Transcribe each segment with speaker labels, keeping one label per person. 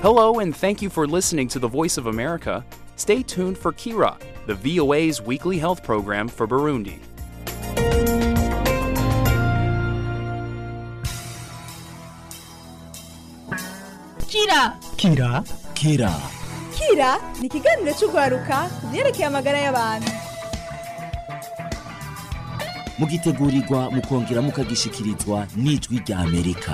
Speaker 1: Hello, and thank you for listening to the Voice of America. Stay tuned for Kira, the VOA's weekly health program for Burundi.
Speaker 2: Kira
Speaker 3: Kira
Speaker 4: Kira
Speaker 2: Kira ni ikiganiro cy'urwaruka ku byerekeye amagara y'abantu
Speaker 4: mugitegurirwa mukongera mukagishikirizwa n'ijwi rya Amerika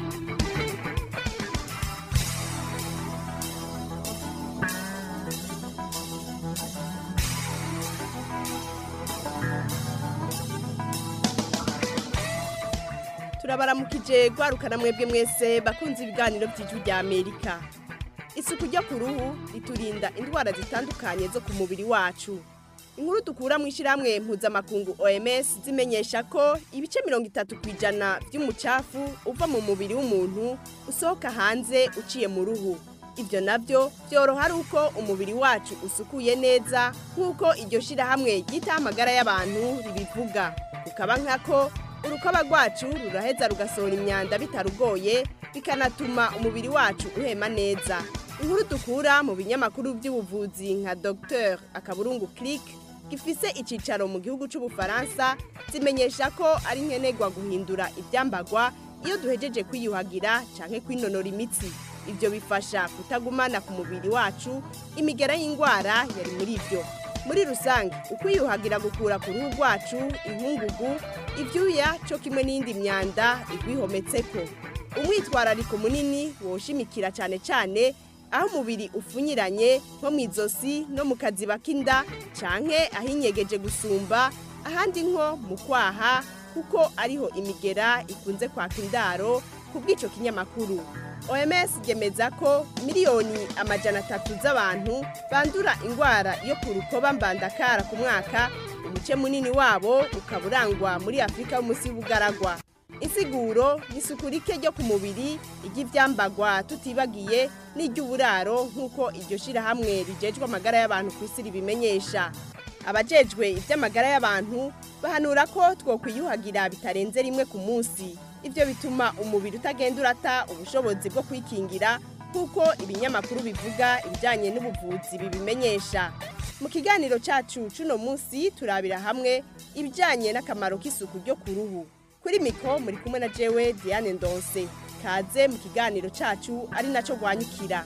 Speaker 5: turabaramukije rwarukana mwebwe mwese bakunze ibiganiro by'ijwi rya amerika isuku ryo ku ruhu riturinda indwara zitandukanye zo ku mubiri wacu inkuru dukura mu ishyirahamwe mpuzamakungu oms zimenyesha ko ibice mirongo itatu ku ijana by'umucafu uva mu mubiri w'umuntu usohoka hanze uciye mu ruhu ibyo nabyo byoroha ari uko umubiri wacu usukuye neza nk'uko iryo shyirahamwe ryitaho amagara y'abantu ribivuga kukaba nkako urukoba rwacu ruraheza rugasohora imyanda bitarugoye bikanatuma umubiri wacu uhema neza inkuru dukura mu binyamakuru by'ubuvuzi nka dr akaburungu click gifise icyicaro mu gihugu cy'ubufaransa zimenyesha ko ari nkenerwa guhindura ibyambagwa iyo duhejeje kwiyuhagira cyangwa kwinonora imitsi ibyo bifasha kutagumana ku mubiri wacu imigera y'indwara yari muri byo muri rusange ukwiyuhagira gukura ku ruhu rwacu inkungugu ibyuya cyo kimwe n'indi myanda igwihometseko umwitwarariko munini woshimikira cyane cyane aho umubiri upfunyiranye nko mu izosi no mu kaziba k'inda canke ahinyegeje gusumba ahandi nko mu kwaha kuko ariho imigera ikunze kwaka indaro ku bw'icyo kinyamakuru oms ryemeza ko miliyoni amajana atatu z'abantu bandura indwara yo ku rukoba mbandakara ku mwaka umuce munini wabo ukaba urangwa muri afurika y'umunsi y'ubugaragwa insiguro ni isuku rike ryo ku mubiri iry'ibyambagwa tutibagiye n'iry'uburaro nk'uko iryo shyirahamwe rigejwe amagara y'abantu ku isi ribimenyesha abajejwe iby'amagara y'abantu bahanura ko twokwiyuhagira bitarenze rimwe ku munsi ibyo bituma umubiri utagenda urata ubushobozi bwo kwikingira nk'uko ibinyamakuru bivuga ibijyanye n'ubuvuzi bibimenyesha mu kiganiro cyacu cy'uno munsi turabira hamwe ibijyanye n'akamaro k'isuku ryo ku ruhu kuri miko muri kumwe na jewe diane ndonse kaze mu kiganiro cyacu ari nacyo rwanyukira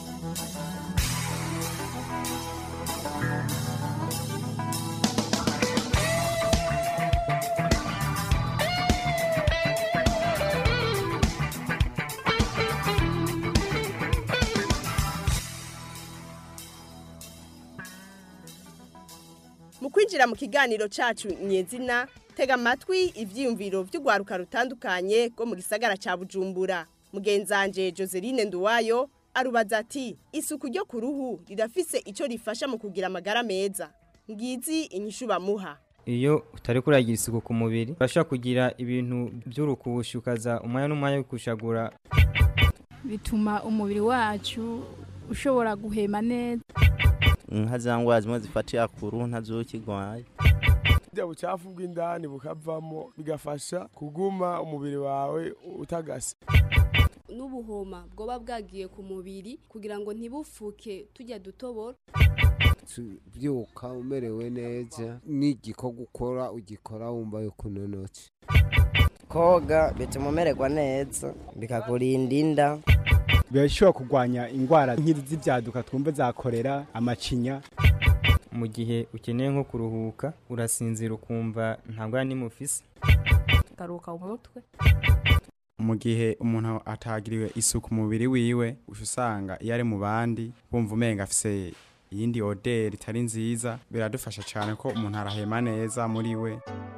Speaker 5: mu kwinjira mu kiganiro cyacu nyezina tega amatwi ibyiyumviro by'urwaruka rutandukanye rwo mu gisagara cya bujumbura mugenzanje joseline nduwayo arubaza ati isuku ryo ku ruhu rirafise icyo rifasha mu kugira amagara meza ngizi inyishu bamuha
Speaker 6: iyo utari kuragira isuku ku mubiri urashobora kugira ibintu by'urukubushi ukaza umwanya n'umwanya wo kushagura
Speaker 7: bituma umubiri wacu ushobora guhema neza
Speaker 8: nka za ndwara zimwe zifatira ku ruhu ntazukigwaye
Speaker 9: burya bucafu bw'indani bukavamo bigafasha kuguma umubiri wawe utagase
Speaker 10: n'ubuhoma bwoba bwagiye ku mubiri kugira ngo ntibufuke tujya dutobora
Speaker 11: byuka umerewe neza n'igikorwa ukora ugikora wumva yuko unonotse
Speaker 12: koga bituma umererwa neza bikakurinda inda
Speaker 3: birashobora kurwanya indwara nk'izi z'ibyaduka twumva zakorera amacinya
Speaker 6: mu gihe ukeneye nko kuruhuka urasinzira ukumva ntabwo ari nimufise
Speaker 10: karuhuka umutwe
Speaker 13: mu gihe umuntu atagiriwe isuku umubiri wiwe usanga iyo ari mu bandi wumva umenga afise iyindi oderi itari nziza biradufasha cyane ko umuntu arahema neza muri we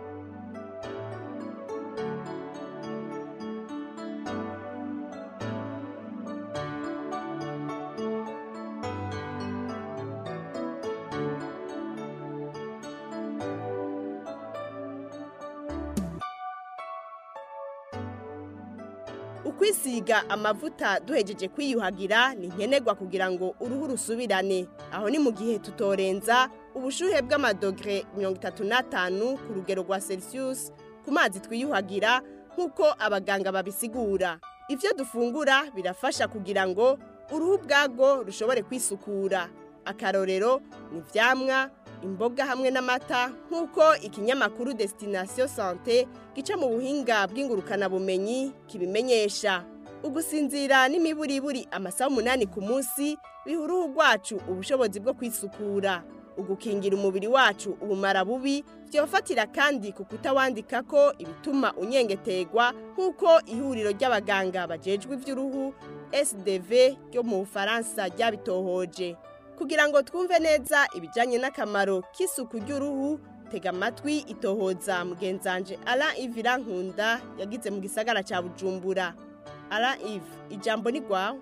Speaker 5: ukwisiga amavuta duhejeje kwiyuhagira ni nkenerwa kugira ngo uruhu rusubirane aho ni mu gihe tutorenza ubushuhe bw'amadogere mirongo itatu n'atanu ku rugero rwa celsius ku mazi twiyuhagira nk'uko abaganga babisigura ibyo dufungura birafasha kugira ngo uruhu bwarwo rushobore kwisukura akarorero ni ivyamwa imboga hamwe n'amata nk'uko ikinyamakuru destination sante gica mu buhinga bw'ingurukanabumenyi kibimenyesha ugusinzira n'imiburiburi amasaha umunani ku munsi biha uruhu rwacu ubushobozi bwo kwisukura ugukingira umubiri wacu ubumara bubi byofatira kandi ku kutawandika ko ibituma unyengetegwa nk'uko ihuriro ry'abaganga bajejwe iby'uruhu sdv ryo mu bufaransa ryabitohoje kugira ngo twumve neza ibijyanye n'akamaro k'isuku ry'uruhu tega amatwi itohoza mugenzanje ara ivira nkunda yagize mu gisagara cya bujumbura ara ive ijambo ni rwawe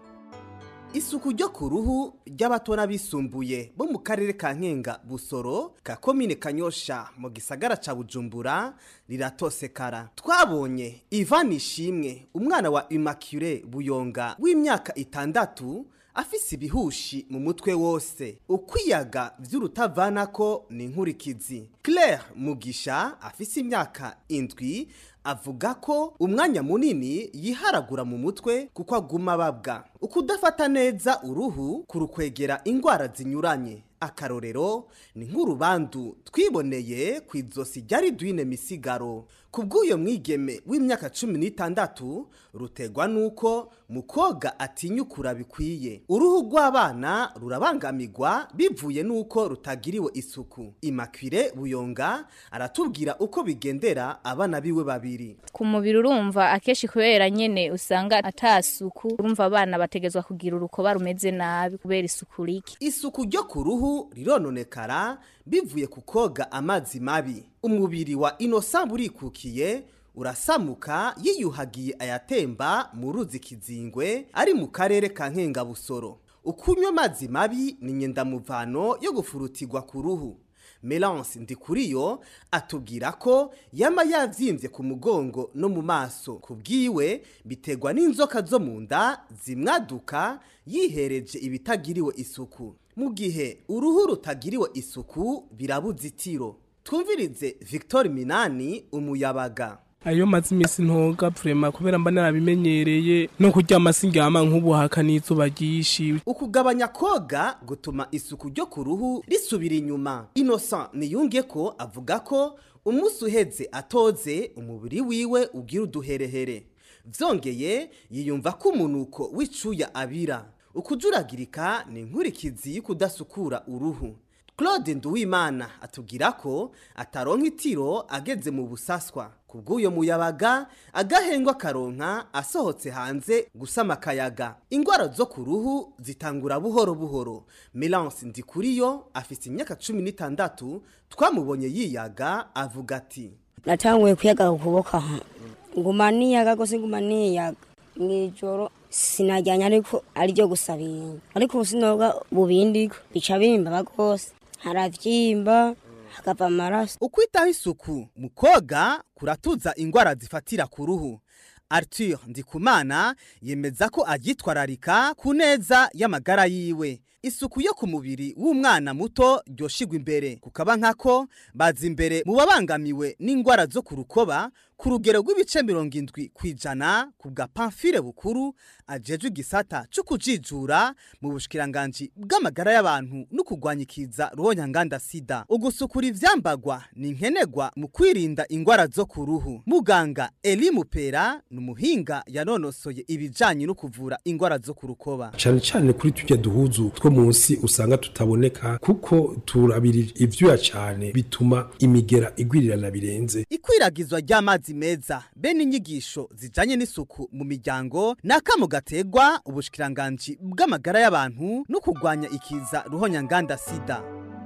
Speaker 14: isuku ryo ku ruhu ry'abato n'abisumbuye bo mu karere ka nkenga busoro ka komine kanyosha mu gisagara ca bujumbura riratosekara twabonye ivan ishimwe umwana wa immaculee buyonga w'imyaka itandatu afise ibihushi mu mutwe wose ukwiyaga vy'urutavanako ni inkurikizi claire mugisha afise imyaka indwi avuga ko umwanya munini yiharagura mu mutwe kuko aguma babwa ukudafata neza uruhu kurukwegera ingwara zinyuranye akarorero ni nk'urubandu twiboneye ku izosi ryari duine misigaro ku bw'uyo mwigeme w'imyaka cumi n'itandatu rutegwa n'uko mu koga atinyukura bikwiye uruhu rw'abana rurabangamirwa bivuye n'uko rutagiriwe isuku imakwire buyonga aratubwira uko bigendera abana biwe babiri
Speaker 15: ku mubiri urumva akenshi kubera nyene usanga atasuku urumva abana bategezwa kugira urukoba rumeze nabi kubera isuku rike
Speaker 14: isuku ryo ku ruhu rirononekara bivuye ku koga amazi mabi umubiri wa inosa burikukiye urasamuka yiyuhagiye ayatemba mu ruzi kizingwe ari mu karere ka nkengabusoro ukunywa amazi mabi ni nyendamuvano yo gufurutirwa ku ruhu Melance Ndikuriyo atubwira ko yama yavyimbye ku mugongo no mu maso kubwiwe bitegwa n'inzoka zo mu nda zimwaduka yihereje ibitagiriwe isuku mu gihe uruhu rutagiriwe isuku birabuza itiro twumvirize Victor Minani umuyabaga
Speaker 16: ayo mazi iminsi ntoga vrema kubera mba narabimenyereye no kuryama sindyama nk'ubuhaka n'izuba ryinshi
Speaker 14: ukugabanya koga gutuma isuku ryo ku ruhu risubira inyuma innocent niyunge ko avuga ko umunsi uheze atoze umubiri wiwe ugira uduherehere vyongeye yiyumva ko umunuko w'icuya abira ukujuragirika ni inkurikizi y'ukudasukura uruhu claude nduwimana atubwira ko ataronka itiro ageze mu busaswa ku bw'uyo muyabaga agahengwa karonka asohotse hanze gusama akayaga ingwara zo ku ruhu zitangura buhoro buhoro melance ndikuriyo afite imyaka cumi n'itandatu twamubonye yiyaga avuga ati
Speaker 17: natanguye kuyaga ku kuboko aha nguma niyaga gose nguma niyaga mw'ijoro sinajyanye ariko ariryo gusabinga ariko ubu sinoga bubindiko bica bimbaba rwose haravyimba hakava amaraso
Speaker 14: ukwitaho isuku mu koga kuratuza ingwara zifatira ku ruhu arthur ndikumana yemeza ko aryitwararika ku neza y'amagara yiwe isuku yo ku mubiri w'umwana muto ryoshigwa imbere kukaba nkako baza imbere mu babangamiwe n'ingwara zo ku rukoba ku rugero rw'ibice mirongo indwi ku ijana ku bwa pamfire bukuru ajejwe igisata cyo kujijura mu bushikiranganji bw'amagara y'abantu no kurwanya ikiza ruhonyanganda sida ugusukura ivyambagwa ni nkenegwa mu kwirinda ingwara zo ku ruhu muganga eli mupera ni umuhinga yanonosoye ibijanye no kuvura ingwara zo ku rukoba
Speaker 18: cyane cyane kuri tujya duhuzu two munsi usanga tutaboneka kuko turabira ivyuya cyane bituma imigera igwirirana birenze
Speaker 14: ikwiragizwa ry'amazi meza be n'inyigisho zijanye n'isuku mu miryango ni akamo gategwa ubushikiranganji bw'amagara y'abantu no kurwanya ikiza ruhonyanganda sida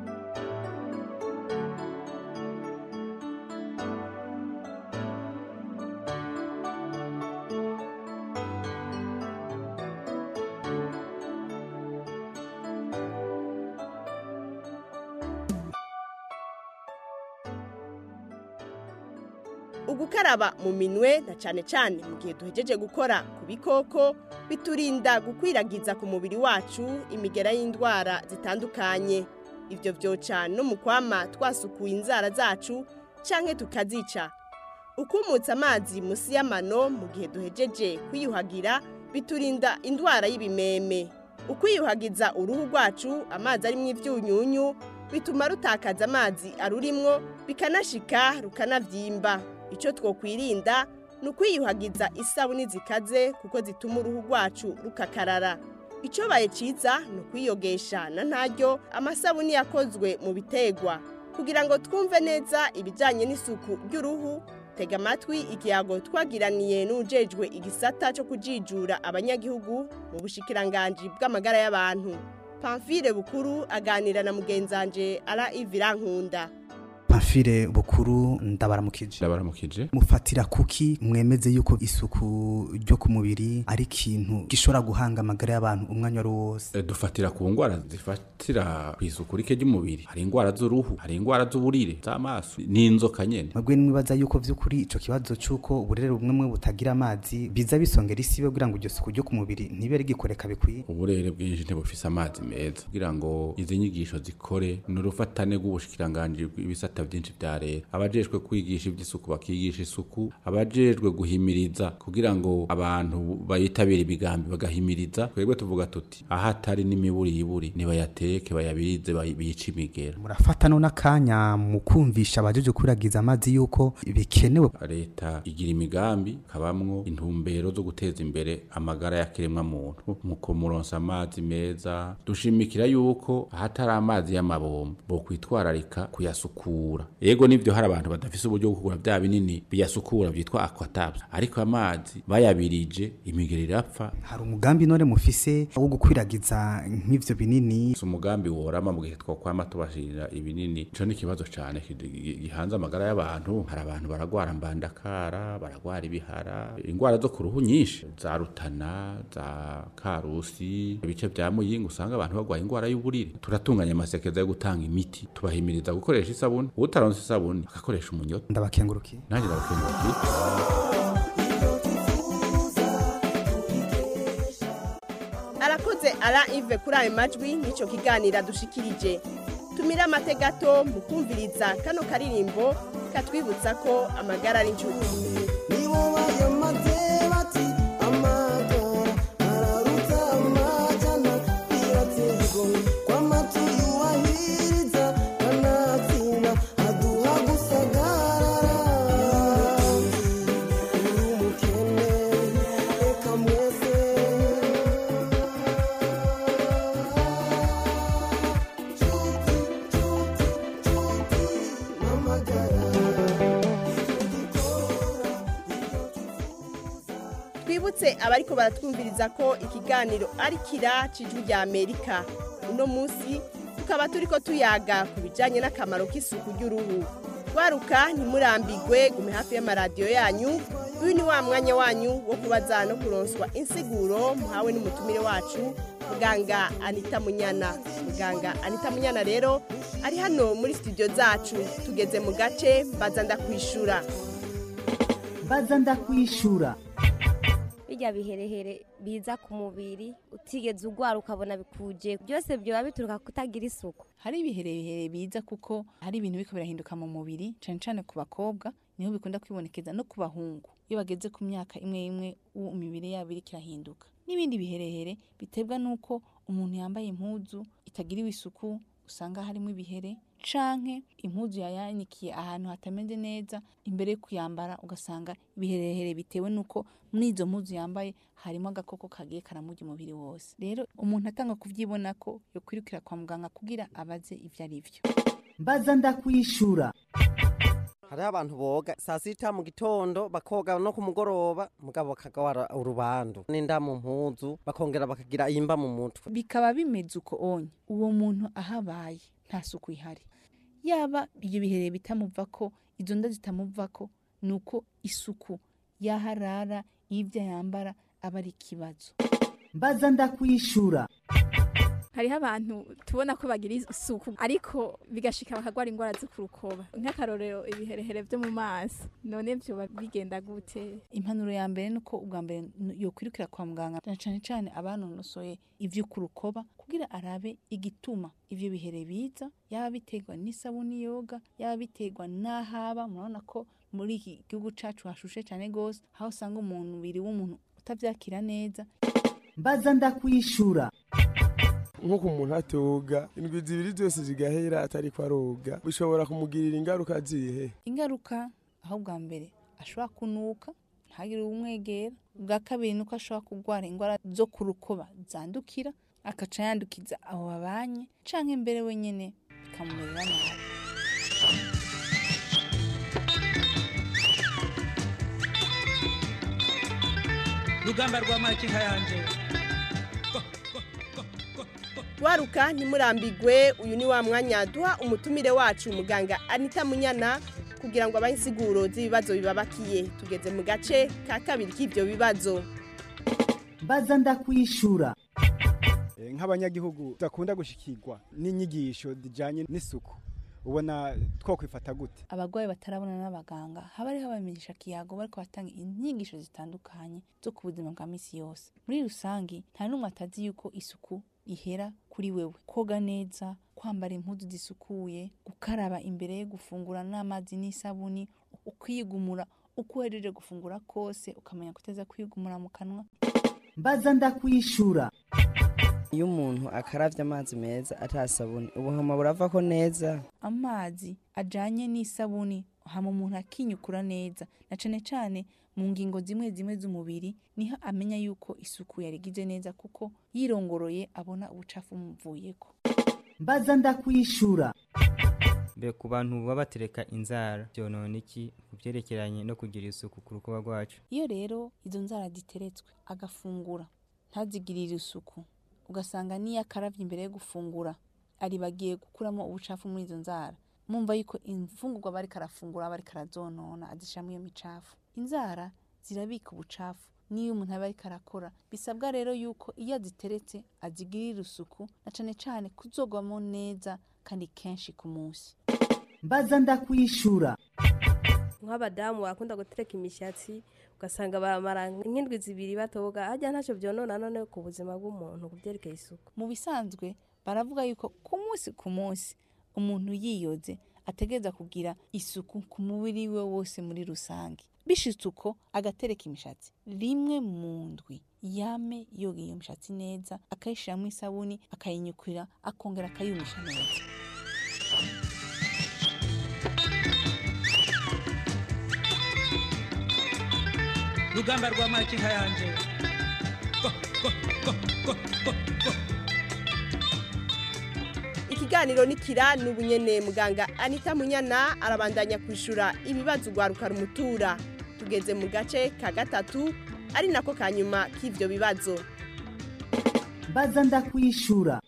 Speaker 5: ugukaraba mu minwe na cyane cyane mu gihe duhejeje gukora ku bikoko biturinda gukwiragiza ku mubiri wacu imigera y'indwara zitandukanye ibyo byoca no mu kwama twasukuye inzara zacu cyangwa tukazica ukumutsa amazi munsi y'amano mu gihe duhejeje kwiyuhagira biturinda indwara y'ibimeme ukwiyuhagiza uruhu rwacu amazi arimo ibyunyunyu bituma rutakaza amazi arurimwo bikanashika rukanabyimba icyo twokwirinda ni ukwiyuhagiza isabuni zikaze kuko zituma uruhu rwacu rukakarara icyobaye cyiza ni ukwiyogesha na ntaryo amasabuni yakozwe mu bitegwa kugira ngo twumve neza ibijyanye n'isuku ry'uruhu tega amatwi ikiyago twagiraniye n'ujejwe igisata cyo kujijura abanyagihugu mu bushikiranganji bw'amagara y'abantu pamfire bukuru aganira na mugenzanje ara ivirankunda
Speaker 14: pamfire bukuru ndabaramukije
Speaker 19: ndabaramukije
Speaker 14: mufatira kuki mwemeze yuko isuku ryo ku mubiri ari ikintu gishobora guhanga amagara y'abantu umwanya wari wose
Speaker 19: E, dufatira ku ngwara zifatira ku isuku rike ry'umubiri hari ingwara z'uruhu hari ingwara z'uburire z'amaso n'inzoka nyene
Speaker 14: mwebwe nimwibaza yuko vy'ukuri ico kibazo c'uko uburere bumwe bumwe butagira amazi biza bisongera isibe kugira ngo iryo suku ryo ku mubiri ntibe rigikoreka bikwiye
Speaker 19: uburere bwinshi ntibufise amazi meza kugira ngo izi nyigisho zikore ni urufatane rw'ubushikiranganji bw'ibisata byinshi vya leta abajejwe kwigisha ivy'isuku bakigisha isuku abajejwe guhimiriza kugira ngo abantu bayitabire ibigambi bagahimiriza twebwe tuvuga tuti aho atari n'imiburiburi nibayateke bayabirize bayi- bice imigera
Speaker 14: murafata no n'akanya mu kumvisha abajeje kwiragiza amazi yuko bikenewe
Speaker 19: leta igira imigambi kabamwo intumbero zo guteza imbere amagara y'akiremwa muntu mu kumuronsa amazi meza dushimikira yuko ahatari amazi y'amabombo bo kwitwararika kuyasukura yego nivyo hari abantu badafise uburyo bwo kugura vya binini biyasukura vyitwa aquatabs ariko amazi bayabirije imigeri irapfa
Speaker 14: hari umugambi none mufise wo gukwiragiza nk'ivyo binini
Speaker 19: si umugambi worama mu gihe twokwama tubashirira ibinini ico ni ikibazo cane kid- gi- gihanze amagara y'abantu hari abantu baragwara mbandakara baragwara ibihara ingwara zo ku ruhu nyinshi za rutana za karusi ibice vya muyinga usanga abantu bagwaye ingwara y'uburire turatunganya amasekeza yo gutanga imiti tubahimiriza gukoresha isabuni utaronse isabuni agakoresha umunyota
Speaker 14: ndabakengurukiye
Speaker 19: nanjye ndabakengurukiye
Speaker 5: arakoze ara ive kuri ayo majwi n'icyo kiganiro dushikirije tumire amate gato mu kumviriza kano karirimbo katwibutsa ko amagara ari inshuti twibutse abariko baratwumviriza ko ikiganiro ari kira cijwi rya amerika uno munsi tukaba turiko tuyaga ku bijanye n'akamaro k'isuku ry'uruhu rwaruka ntimurambigwe gume hafi y'amaradiyo yanyu uyu ni wa mwanya wanyu wo kubaza no kuronswa insiguro muhawe n'umutumire wacu muganga anita munyana muganga anita munyana rero ari hano muri studio zacu tugeze mu gace mbaza ndakwishura
Speaker 20: baza ndakwishura
Speaker 21: bijya biherehere biza ku mubiri utigeze urwara ukabona bikuje byose byoba bituruka kutagira isuku
Speaker 22: hari ibiherehere biza kuko hari ibintu biko birahinduka mu mubiri cyane cyane ku bakobwa niho bikunda kwibonekeza no ku bahungu iyo bageze ku myaka imwe imwe uwo imibiri yabo iriko irahinduka n'ibindi biherehere biterwa n'uko umuntu yambaye impuzu itagiriwe isuku usanga harimo ibihere canke impuzu yayanikiye ahantu hatameze neza imbere yo kuyambara ugasanga ibiherehere bitewe n'uko muri izo mpuzu yambaye harimo agakoko kagiye karamurya umubiri wose rero umuntu atanga kuvyibona ko yokwirukira kwa muganga kugira abaze ivyo ari vyo
Speaker 20: mbaza ndakwishura
Speaker 23: hariho abantu boga saa sita mu gitondo bakoga no ku mugoroba mugabo bakagwara urubandu n'inda mu mpuzu bakongera bakagira imba mu mutwe
Speaker 22: bikaba bimeze uko onye uwo muntu ahabaye nta suku ihari yaba ibyo bihereye bitamuvako izo nda zitamuvako ni uko isuku yaharara y'ibyo yambara aba ari ikibazo
Speaker 20: mbaza ndakwishura
Speaker 7: hariho abantu tubona ko bagira isuku ariko bigashika bakagwara indwara zo ku rukoba nk'akarorero ibiherehere byo mu maso none byoba bigenda gute
Speaker 22: impanuro ya mbere ni uko ubwa mbere yokwirukira kwa muganga na cyane cyane abanonosoye ivyo ku rukoba kugira arabe igituma ivyo bihere biza yaba biterwa n'isabuni yoga yaba biterwa n'ahaba murabona ko muri iki gihugu cacu hashushe cyane gose aho usanga umuntu biri w'umuntu utavyakira neza
Speaker 20: mbaza ndakwishura
Speaker 9: nko ku muntu atoga indwi zibiri zose zigahera atari ko aroga bishobora kumugirira ingaruka zihe
Speaker 22: ingaruka aho bwa mbere ashobora kunuka ntagire umwegera ubwa kabiri nuko ashobora kurwara indwara zo ku rukoba zandukira akaca yandukiza abo babanye canke mbere wenyene bikamumerera nabi
Speaker 1: rugamba rwa makinka yanje
Speaker 5: waruka ntimurambigwe uyu ni wa mwanya duha umutumire wacu muganga anita munyana kugira ngo abahe insiguro z'ibibazo bibabakiye tugeze mu gace ka kabiri k'ibyo bibazo
Speaker 20: mbaza ndakwishura
Speaker 3: Eh, nk'abanyagihugu bakunda gushikirwa n'inyigisho zijanye n'isuku ubona twokwifata gute
Speaker 22: abarwayi batarabona n'abaganga haba hariho abamenyesha kiyago bariko batanga inyigisho zitandukanye zo ku buzima bwa misi yose muri rusange nta n'umwe atazi yuko isuku ihera kuri wewe koga neza kwambara impuzu zisukuye gukaraba imbere yo gufungura n'amazi n'isabuni ukwigumura uko uhejeje gufungura kose ukamenya kuteza kwigumura mu kanwa
Speaker 20: mbaza ndakwishura
Speaker 12: iyo umuntu akaravye amazi meza atasabuni ubuhoma buravako neza
Speaker 22: amazi ajanye n'isabuni hama umuntu akinyukura neza na cane cane mu ngingo zimwe zimwe z'umubiri niho amenya yuko isuku yarigize neza kuko yirongoroye abona ubucafu bumuvuyeko
Speaker 20: mbaza ndakwishura
Speaker 6: mbe ku bantu baba batereka inzara byonona iki ku byerekeranye no kugira isuku ku rukuba rwacu
Speaker 22: iyo rero izo nzara ziteretswe agafungura ntazigirire isuku ugasanga niyo akaravye imbere yo gufungura aribagiye gukuramo ubucafu muri izo nzara mumva yuko imfungurwa bariko arafungura aba ariko arazonona azishiramwo iyo micafu inzara zirabika ubucafu niyo umuntu aba ariko arakora bisabwa rero yuko iyo aziteretse azigirira isuku na cane cane kuzogwamo neza kandi kenshi ku munsi
Speaker 20: mbaza ndakwishura
Speaker 2: nk'abadamu bakunda gutereka imishatsi ugasanga baramara nk'indwi zibiri batoga hajya ntacyo byonona none ku buzima bw'umuntu ku byerekeye isuku
Speaker 22: mu bisanzwe baravuga yuko ku munsi ku munsi umuntu yiyoze ategereza kugira isuku ku mubiri we wose muri rusange bishitse uko agatereka imishatsi rimwe mu ndwi yame yoga iyo mishatsi neza akayishiramo isabuni akayinyukurira akongera akayumisha neza
Speaker 1: rugamba rwa makinka yanje
Speaker 5: ikiganiro nikira n'ubu nyene muganga anita munyana arabandanya kwishura ibibazo ugwaruka rumutura tugeze mu gace ka gatatu ari nako ka nyuma k'ivyo bibazo
Speaker 20: mbaza ndakwishura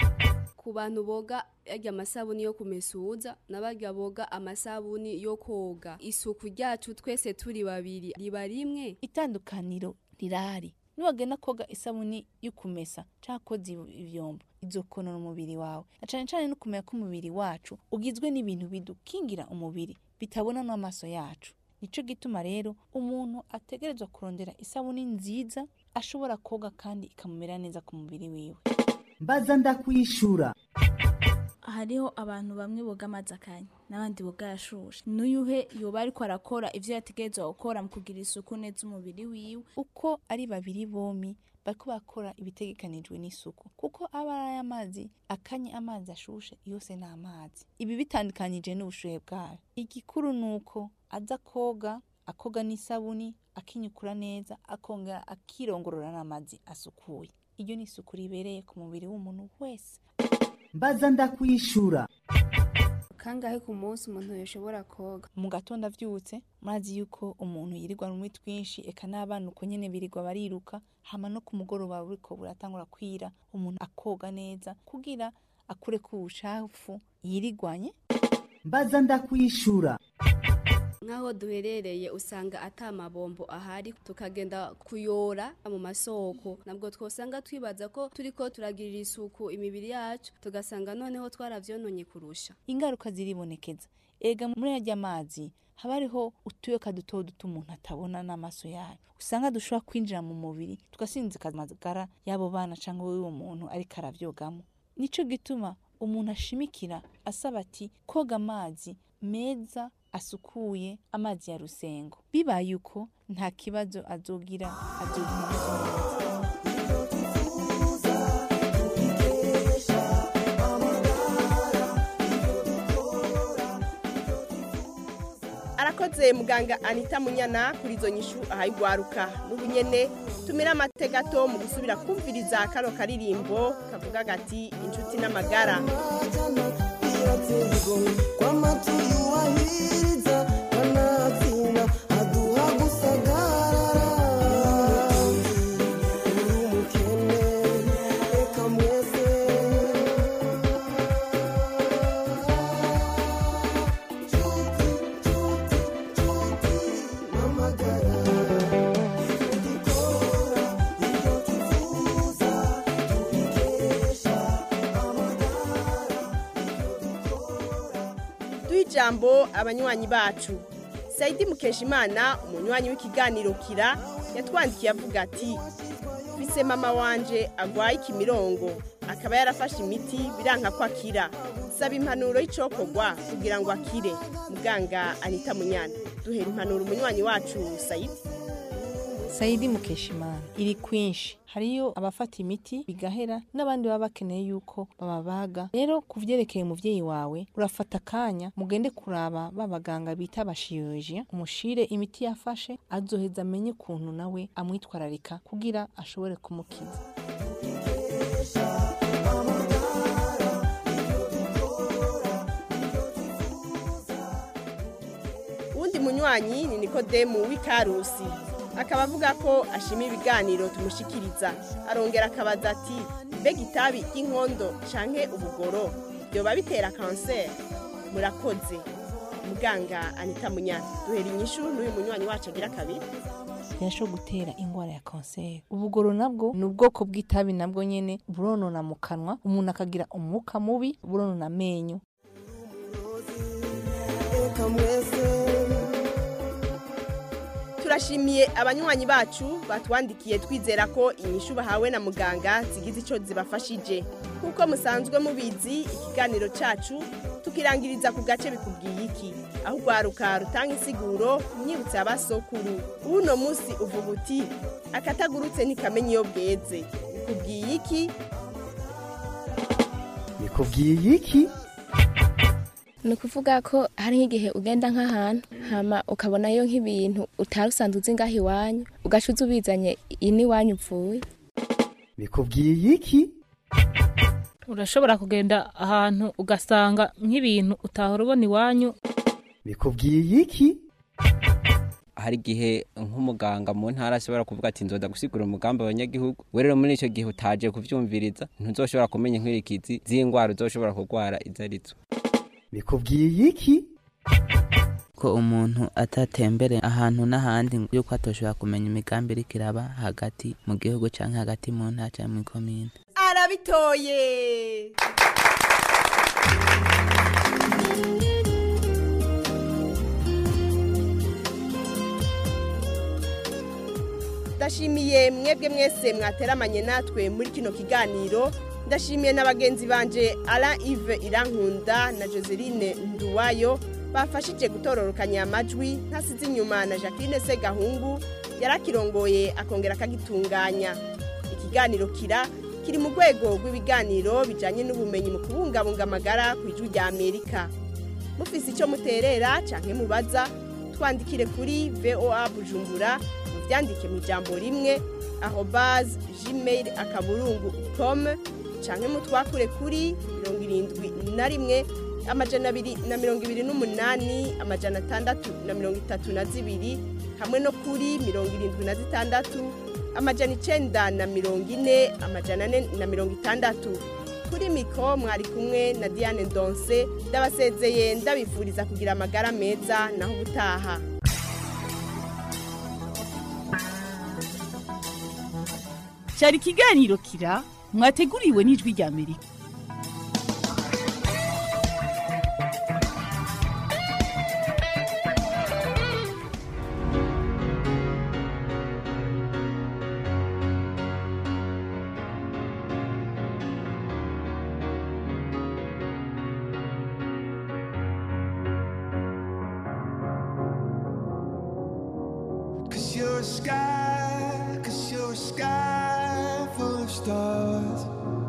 Speaker 10: ku bantu boga yarya amasabuni yo kumesuza n'abarya boga amasabuni yo koga isuku ryacu twese turi babiri riba rimwe
Speaker 22: itandukaniro rirahari niwagenda koga isabuni yo kumesa canke koza ivyombo izokonona umubiri wawe na cane cane no kumenya ko umubiri wacu ugizwe n'ibintu bidukingira umubiri bitabona n'amaso yacu nico gituma rero umuntu ategerezwa kurondera isabuni nziza ashobora koga kandi ikamumera neza ku mubiri wiwe
Speaker 20: mbaza ndakwishura
Speaker 7: hariho abantu bamwe boga amazi akanya n'abandi boga yashushe n'uyuhe yoba ariko arakora ivyo yategerezwa gukora mu kugira isuku neza umubiri wiwe
Speaker 22: uko ari babiri bomi bariko bakora ibitegekanijwe n'isuku kuko aba ari ay'amazi akanye amazi ashushe yose ni amazi ibi bitandukanyije n'ubushuhe bwayo igikuru ni uko aza koga akoga n'isabuni akinyukura neza akongera akirongorora n'amazi asukuye iyo ni isuku ribereye ku mubiri w'umuntu wese
Speaker 20: mbaza ndakwishura
Speaker 10: kangahe ku munsi umuntu yoshobora koga
Speaker 22: mu gatondo avyutse murazi yuko umuntu yirirwa rumwe twinshi eka n'abana uko nyene birirwa bariruka hama no ku mugoroba buriko buratangura kwira umuntu akoga neza kugira akure ku bucafu yirigwanye
Speaker 20: mbaza ndakwishura
Speaker 10: nk'aho duherereye usanga ata mabombo ahari tukagenda kuyora mu masoko nabwo twosanga twibaza ko turiko turagirira isuku imibiri yacu tugasanga noneho twaravyononye kurusha
Speaker 22: ingaruka ziribonekeza ega muri yarya mazi haba hariho utuyoka duto duto umuntu atabona n'amaso yayo usanga dushobora kwinjira mu mubiri tugasinzika amagara y'abo bana cyangwa w'uwo muntu ariko aravyogamo nico gituma umuntu ashimikira asaba ati koga amazi meza asukuye amazi ya rusengo bibaye uko nta kibazo azogira azogira
Speaker 5: arakoze muganga anita munyana kuri izo nyishu ahayigwaruka n'ubu nyene tumira amate gato mu gusubira kumviriza kano karirimbo kavuga gati inshuti n'amagara duha ijambo abanywanyi bacu sayidi mukeshimana umunywanyi w'ikiganiro kira yatwandikiye avuga ati bise mama wanje agwaye ikimirongo akaba yarafashe imiti biranka ko akira saba impanuro y'icokogwa kugira ngo akire muganga anita munyana duhera impanuro umunywanyi wacu sayidi
Speaker 22: sayidi mukeshimana iri kwinshi hariyo abafata imiti bigahera n'abandi baba bakeneye yuko bababaga rero ku vyerekeye umuvyeyi wawe urafata akanya mugende kuraba ba baganga bita abashiyolojiya umushire imiti yafashe azoheza amenye ukuntu nawe amwitwararika kugira ashobore kumukiza
Speaker 5: uwundi munywanyi ni nikodemu w'ikarusi akaba avuga ko ashima ibiganiro tumushikiriza arongera akabaza ati mbega itabi ry'inkondo canke ubugoro byoba bitera kanseri murakoze muganga anita munyana duhera inyishu n'uyu munywanyi wacu agira kabiri
Speaker 22: birashobora gutera ingwara ya kanseri ubugoro nabwo ni ubwoko bw'itabi nabwo nyene buronona mu kanwa umuntu akagira umwuka mubi buronona amenyo
Speaker 5: turashimiye abanywanyi bacu batwandikiye twizera ko inyishu bahawe na muganga zigize icyo zibafashije nk'uko musanzwe mubizi ikiganiro cyacu tukirangiriza ku gace bikubwiye iki aho urwaruka rutanga insiguro myibutse abasokuru uno munsi uvuga uti akatagurutse ntikamenya iyo bweze bikubwiye iki
Speaker 20: bikubwiye iki
Speaker 4: ni ukuvuga ko hari nk'igihe ugenda nk'ahantu hama ukabonayo nk'ibintu utari usanzwe uzi ngaho iwanyu ugaca uza ubizanye iyi n'iwanyu uvuye
Speaker 20: bikubwiye iki
Speaker 8: urashobora kugenda ahantu ugasanga nk'ibintu utahora ubona iwanyu
Speaker 20: bikubwiye iki
Speaker 11: hari igihe nk'umuganga mu ntara ashobora kuvuga ati nzoda gusigura umugambi abanyagihugu we rero muri icyo gihe utaje kubyumviriza ntuzoshobora kumenya inkurikizi z'indwara uzoshobora kurwara izo arizo
Speaker 20: bikubwiye iki
Speaker 24: ko umuntu atatembere ahantu n'ahandi yuko atoshobora kumenya imigambi iriko iraba hagati mu gihugu canke hagati mu ntara canke mu komine
Speaker 5: arabitoye ndashimiye mwebwe mwese mwateramanye natwe muri kino kiganiro ndashimiye na bagenzi banje ara ive irankunda na joseline nduwayo bafashije gutororokanya amajwi ntasize inyuma na jacqueline segahungu yarakirongoye akongera akagitunganya ikiganiro kira kiri mu rwego rw'ibiganiro bijyanye n'ubumenyi mu kubungabunga amagara ku ijwi rya amerika mufise icyo muterera cyangwa mubaza twandikire kuri voa bujumbura mubyandike mu ijambo rimwe arobaze gmail akaburungu komu canke mutwakure kuri mirongo irindwi na rimwe amajana abiri na mirongo ibiri n'umunani amajana atandatu na mirongo itatu na zibiri hamwe no kuri mirongo irindwi na zitandatu amajana icenda na mirongo ine amajana ane na mirongo itandatu kuri miko mwari kumwe na diane ndonse ndabasezeye ndabifuriza kugira amagara meza naho ubutaha
Speaker 25: cyari ikiganiro kira mwateguriwe n'ijwi rya amerika
Speaker 26: Cause you're a sky, cause you're a sky full of stars.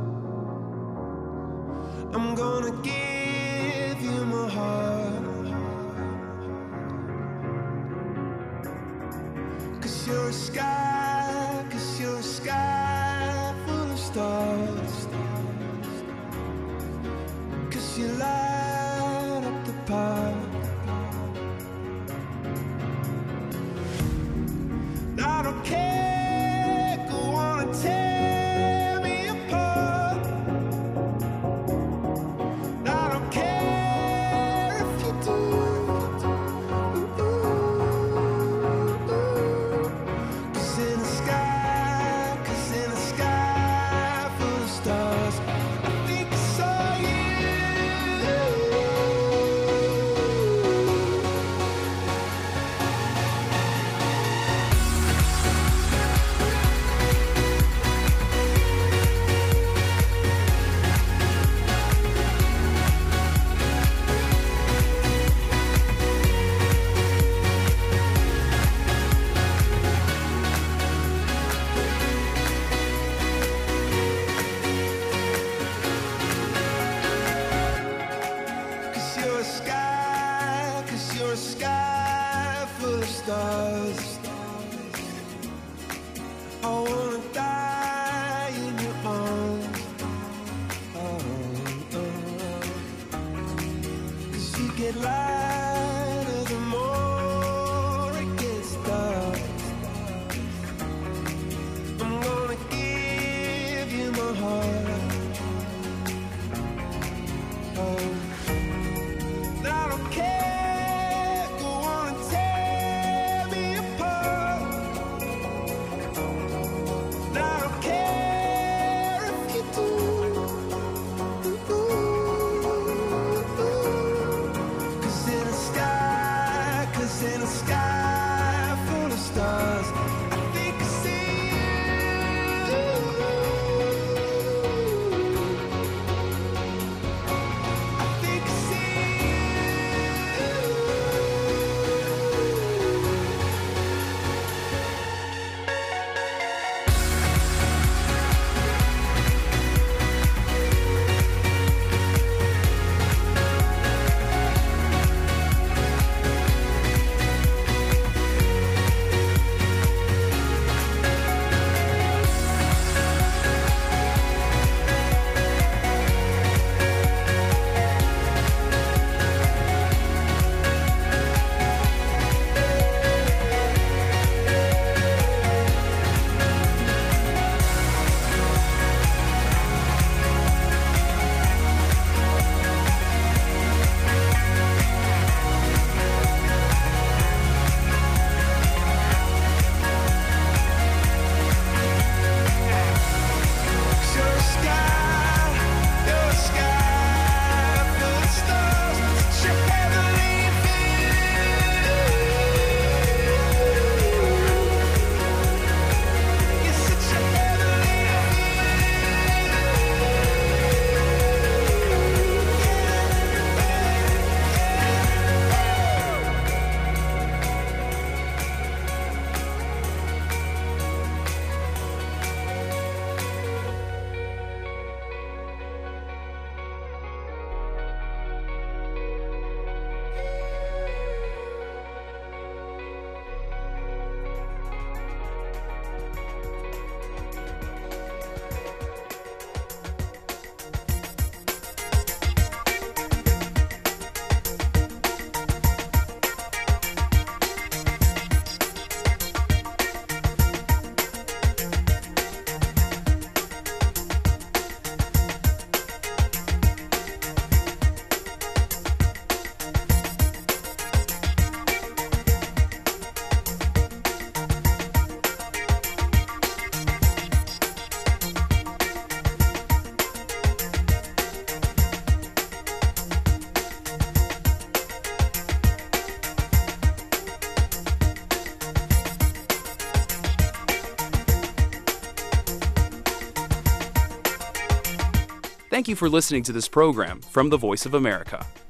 Speaker 26: I'm gonna give you my heart. Cause you're a sky, cause you're a sky full of stars. Cause you light up the park. I don't care, go on and tear me apart. I don't care if you do. Cause in the sky, cause in the sky full of stars, I think I saw Cause you're a sky, cause you're a sky full of stars. I wanna die in your arms. Oh, oh. Cause you get lighter the more it gets dark. I'm gonna give you my heart. Oh. I don't care, go on and tear me apart. I don't care if you do. Cause in the sky, cause in the sky full of stars, I think I see you. I think I see You're a sky, you're a sky full of stars. You're heavenly You're such a heavenly
Speaker 13: Thank you for listening to this program from the Voice of America.